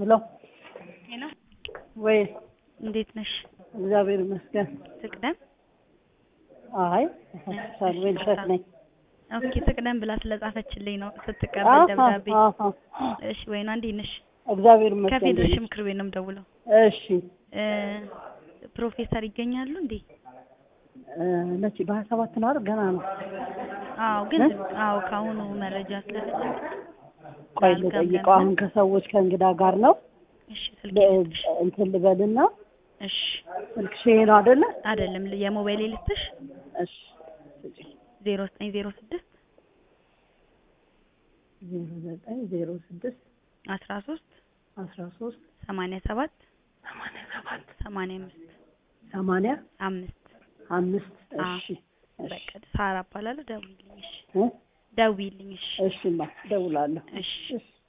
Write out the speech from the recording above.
ሄሎ ሄሎ ወይ እንዴት ነሽ? እግዚአብሔር ይመስገን። ትቅደም አይ ሳልዌል እሸት ነኝ። ኦኬ ትቅደም ብላ ስለጻፈችልኝ ነው ስትቀበል ደብዳቤ። አሃ፣ እሺ ወይኗ እንዴት ነሽ? እግዚአብሔር ይመስገን። ከፌዴሬሽን ምክር ቤት ነው የምደውለው። እሺ እ ፕሮፌሰር ይገኛሉ እንዴ? እ መቼ በሀያ ሰባት ነው አይደል? ገና ነው። አዎ ግን እ? አዎ ከአሁኑ መረጃ ስለፈለግ ቆይ አልገባም ልጠይቀው። አሁን ከሰዎች ከእንግዳ ጋር ነው። እሺ ስልክ ለ- ልስጥሽ። እንትን ልበልና እሺ ስልክሽ ይሄ ነው አይደለ? አይደለም የሞባይል ልስጥሽ እሺ ስጪኝ። ዜሮ ዘጠኝ ዜሮ ስድስት ዜሮ ዘጠኝ ዜሮ ስድስት አስራ ሶስት አስራ ሶስት ሰማንያ ሰባት ሰማንያ ሰባት ሰማንያ አምስት ሰማንያ አምስት አምስት አዎ። እሺ እሺ በቃ ሳራ እባላለሁ። ደውዪልኝ እሺ እ? ደውዪልኝ እሺ እሺማ እደውላለሁ። እሺ እሺ